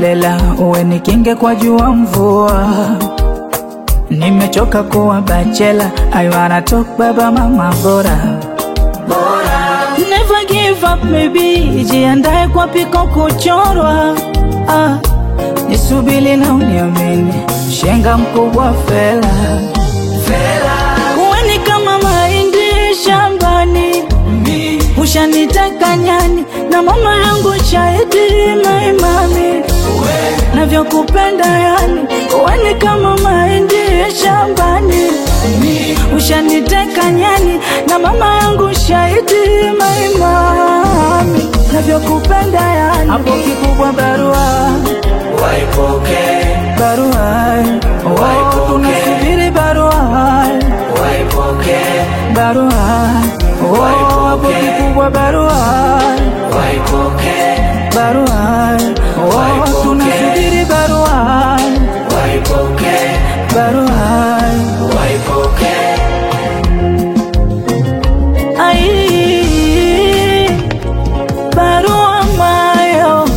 holela, uwe ni kinge kwa jua mvua. Nimechoka kuwa bachela, I wanna talk baba mama bora Never give up maybe, jiandae kwa piko kuchorwa ah, nisubili na uniamini, shenga mkubwa fela Uweni kama mahindi shambani, ushaniteka nyani na mama yangu shahidi maimami navyokupenda yani, uweni kama mahindi shambani, ushaniteka nyani na mama yangu shahidi maimami navyokupenda yani, hapo kikubwa barua Waipoke, barua oh, tunasubiri barua waipoke, barua oh, hapo kikubwa barua waipoke, barua oh, tunasubiri barua waipoke, barua waipoke. ai barua mayo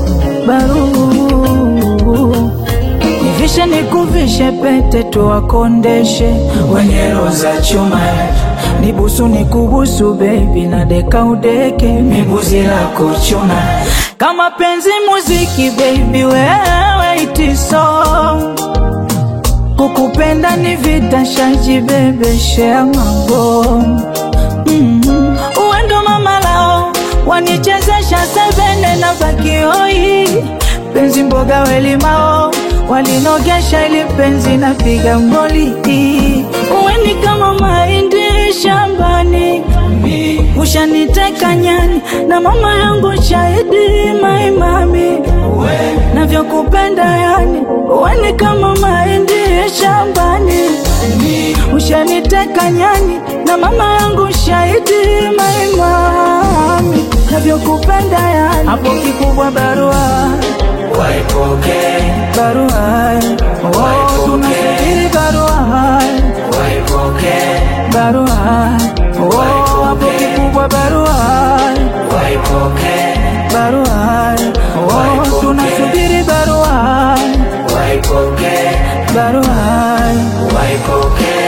barua nivishe nikuvishe pete tuwakondeshe wenye roho za chuma nibusu nikubusu bebi na deka udeke miguzi la kuchuna kama penzi muziki baby wewe itiso kukupenda ni vita shaji bebeshea mabomu mm. uendo mama lao wanichezesha sebene na bakioi penzi mboga welimao walinogesha ili penzi na piga ngoli uweni kama mahindi shambani ushaniteka nyani na mama yangu shahidi maimami navyokupenda yani uweni kama mahindi shambani ushaniteka nyani na mama yangu shahidi maimami navyokupenda yani hapo kikubwa barua Waipoke, barua oh, tunasubiri barua waipoke, barua oh, hapo kikubwa barua waipoke, barua oh, tunasubiri barua waipoke, barua waipoke.